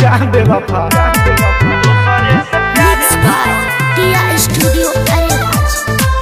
जा बेवफा Mixed by Tia Studio Arenas.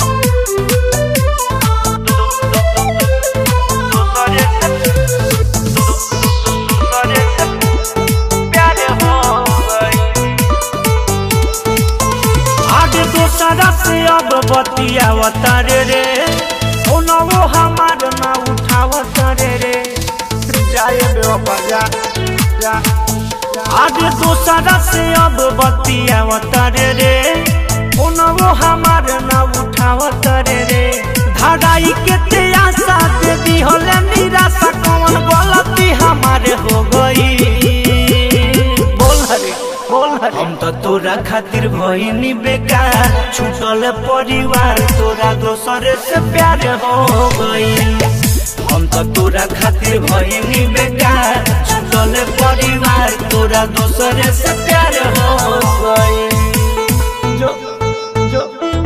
आगे दोसरा से अब बतियावत रे रे फोनवो हमार ना उठावत रे रे जाए बेवफा जा जा आगे दोसरा से अब बतियावत रे रे फोनवो हमार ना उठावत रे रे धड़ाई के ते आशा दे दी होले निराशा कौन गलती हमारे हो गई बोल हरे बोल हरे हम तो तोरा खातिर भइनी बेकार छूटल परिवार तोरा दोसर से प्यार हो गई हम तो तोरा खातिर भइनी बेकार छूटल परिवार तोरा दोसर से प्यार हो गई जो जो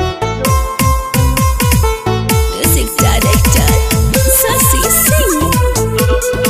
Music Director Sasi Singh.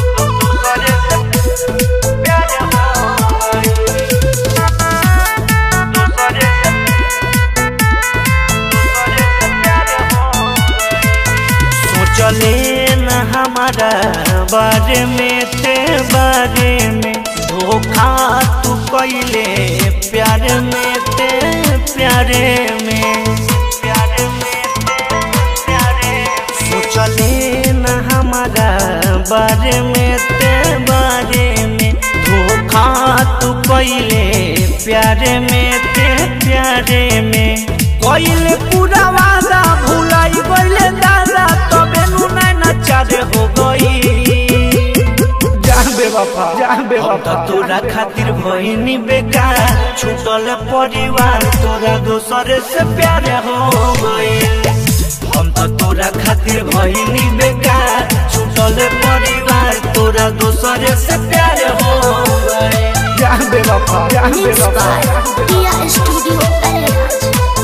सोचले न हमारा बारे में ते बारे में धोखा तू कैले प्यार में ते प्यारे में प्यारे में ते प्यारे सोचले न हमारा बारे में ते बारे में धोखा तू कैले प्यारे में ते प्यारे में कैले पूरा वादा भुलाई गइले दादा तबे नु नैना चारे हो गई जान बेवफा जान बेवफा तोरा खातिर भइनी बेकार छूटल परिवार तोरा दोसर से प्यार हो गई हम तो तोरा खातिर भइनी बेकार छूटल परिवार तोरा दोसर से प्यार हो गई जान बेवफा जान Mixed by Tia Studio Arenas.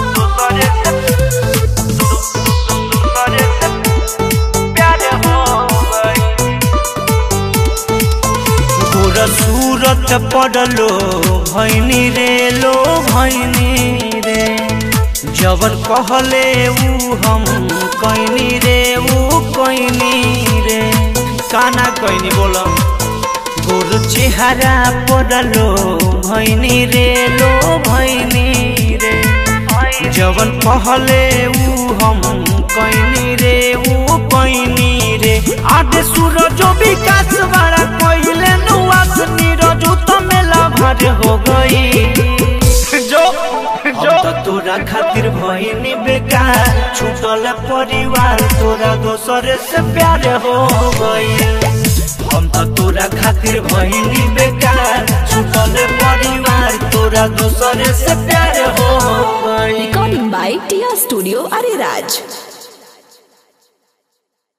गोर सूरत पड़लो भैनी रे लो भैनी रे जबर कहले ऊ हम कैनी रे ऊ कैनी रे काना कैनी बोल गोर चेहरा पड़लो भैनी रे लो भैनी रे जवन कहले ऊ हम कैनी रे ऊ कैनी रे आधे सूरज विकास बड़ा कोइले नुआस नीरज तो मेला भर हो गई जो जो तो तोरा खातिर भइनी बेकार छूटल परिवार तोरा दोसर से प्यार हो गई हम तो तोरा खातिर भइनी बेकार छूटल परिवार तोरा दोसर से प्यार हो गई Recording by Tia Studio Ariraj.